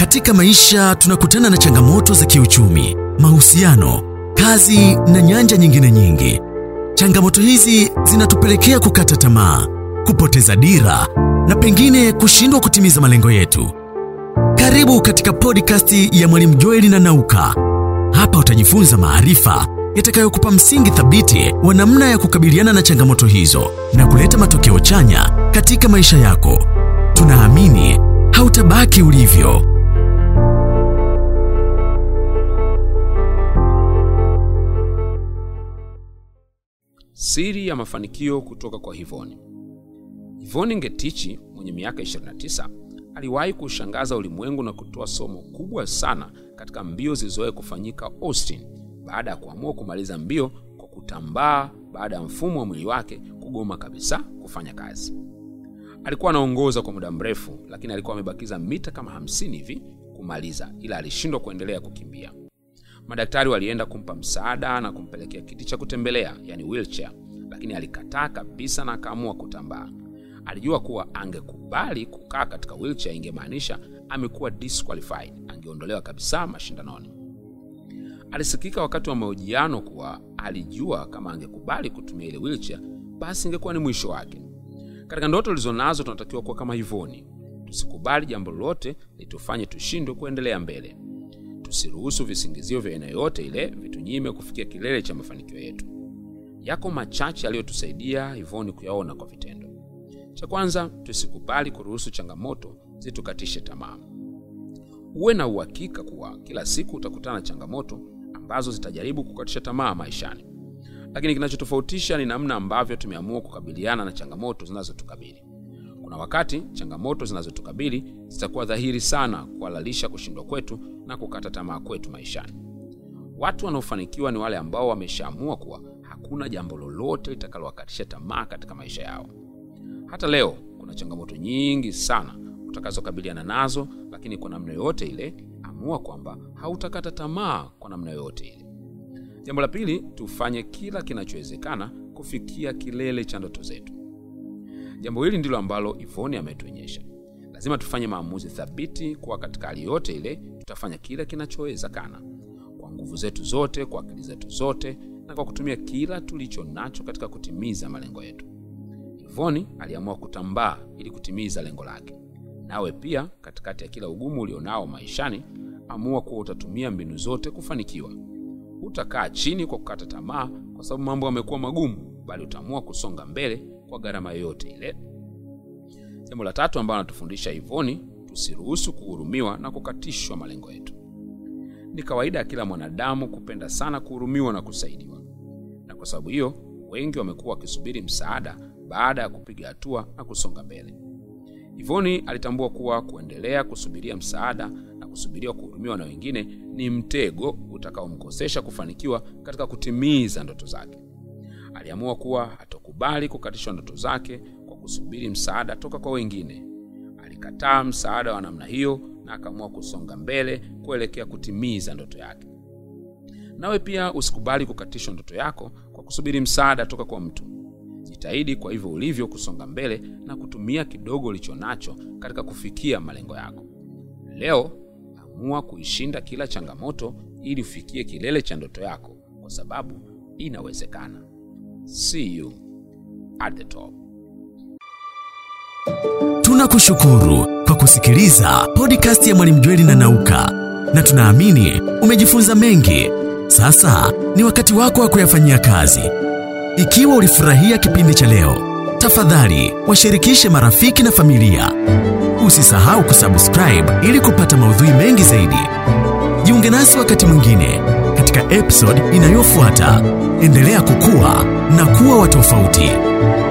Katika maisha tunakutana na changamoto za kiuchumi, mahusiano, kazi na nyanja nyingine nyingi. Changamoto hizi zinatupelekea kukata tamaa, kupoteza dira na pengine kushindwa kutimiza malengo yetu. Karibu katika podcast ya Mwalimu Joeli na Nauka. Hapa utajifunza maarifa yatakayokupa msingi thabiti wa namna ya kukabiliana na changamoto hizo na kuleta matokeo chanya katika maisha yako. Tunaamini hautabaki ulivyo. Siri ya mafanikio kutoka kwa Hivoni. Hivoni Ngetichi mwenye miaka 29 aliwahi kushangaza ulimwengu na kutoa somo kubwa sana katika mbio zilizowahi kufanyika Austin baada ya kuamua kumaliza mbio kwa kutambaa baada ya mfumo wa mwili wake kugoma kabisa kufanya kazi. Alikuwa anaongoza kwa muda mrefu, lakini alikuwa amebakiza mita kama 50 hivi kumaliza, ila alishindwa kuendelea kukimbia. Madaktari walienda kumpa msaada na kumpelekea kiti cha kutembelea, yani wheelchair, lakini alikataa kabisa na akaamua kutambaa. Alijua kuwa angekubali kukaa katika wheelchair ingemaanisha amekuwa disqualified, angeondolewa kabisa mashindanoni. Alisikika wakati wa mahojiano kuwa alijua kama angekubali kutumia ile wheelchair, basi ingekuwa ni mwisho wake. Katika ndoto ulizonazo tunatakiwa kuwa kama Hivoni. Tusikubali jambo lolote litufanye tushindwe kuendelea mbele. Tusiruhusu visingizio vya aina yoyote ile vitunyime kufikia kilele cha mafanikio yetu. Yako machache yaliyotusaidia Hivoni kuyaona kwa vitendo. Cha kwanza, tusikubali kuruhusu changamoto zitukatishe tamaa. Uwe na uhakika kuwa kila siku utakutana na changamoto ambazo zitajaribu kukatisha tamaa maishani, lakini kinachotofautisha ni namna ambavyo tumeamua kukabiliana na changamoto zinazotukabili. Kuna wakati changamoto zinazotukabili zitakuwa dhahiri sana kuhalalisha kushindwa kwetu na kukata tamaa kwetu maishani. Watu wanaofanikiwa ni wale ambao wameshaamua kuwa hakuna jambo lolote litakalowakatisha tamaa katika maisha yao. Hata leo kuna changamoto nyingi sana utakazokabiliana nazo, lakini kwa namna yoyote ile amua kwamba hautakata tamaa kwa namna yoyote ile. Jambo la pili, tufanye kila kinachowezekana kufikia kilele cha ndoto zetu. Jambo hili ndilo ambalo Ivoni ametuonyesha. Lazima tufanye maamuzi thabiti kuwa katika hali yote ile tutafanya kila kinachowezekana kwa nguvu zetu zote, kwa akili zetu zote, na kwa kutumia kila tulicho nacho katika kutimiza malengo yetu. Ivoni aliamua kutambaa ili kutimiza lengo lake. Nawe pia, katikati ya kila ugumu ulionao maishani, amua kuwa utatumia mbinu zote kufanikiwa. Hutakaa chini kwa kukata tamaa kwa sababu mambo yamekuwa magumu, bali utaamua kusonga mbele kwa gharama yoyote ile. Jambo la tatu ambalo anatufundisha Ivoni, tusiruhusu kuhurumiwa na kukatishwa malengo yetu. Ni kawaida ya kila mwanadamu kupenda sana kuhurumiwa na kusaidiwa, na kwa sababu hiyo wengi wamekuwa wakisubiri msaada baada ya kupiga hatua na kusonga mbele. Ivoni alitambua kuwa kuendelea kusubiria msaada na kusubiria kuhurumiwa na wengine ni mtego utakaomkosesha kufanikiwa katika kutimiza ndoto zake. Aliamua kuwa hatokubali kukatishwa ndoto zake kwa kusubiri msaada toka kwa wengine. Alikataa msaada wa namna hiyo na akaamua kusonga mbele kuelekea kutimiza ndoto yake. Nawe pia usikubali kukatishwa ndoto yako kwa kusubiri msaada toka kwa mtu. Jitahidi kwa hivyo ulivyo kusonga mbele na kutumia kidogo ulicho nacho katika kufikia malengo yako. Leo amua kuishinda kila changamoto ili ufikie kilele cha ndoto yako, kwa sababu inawezekana. See you at the top. Tunakushukuru kwa kusikiliza podcast ya Mwalimu Jweli na Nauka, na tunaamini umejifunza mengi. Sasa ni wakati wako wa kuyafanyia kazi. Ikiwa ulifurahia kipindi cha leo, tafadhali washirikishe marafiki na familia. Usisahau kusubscribe ili kupata maudhui mengi zaidi. Jiunge nasi wakati mwingine katika episode inayofuata. Endelea kukua na kuwa wa tofauti.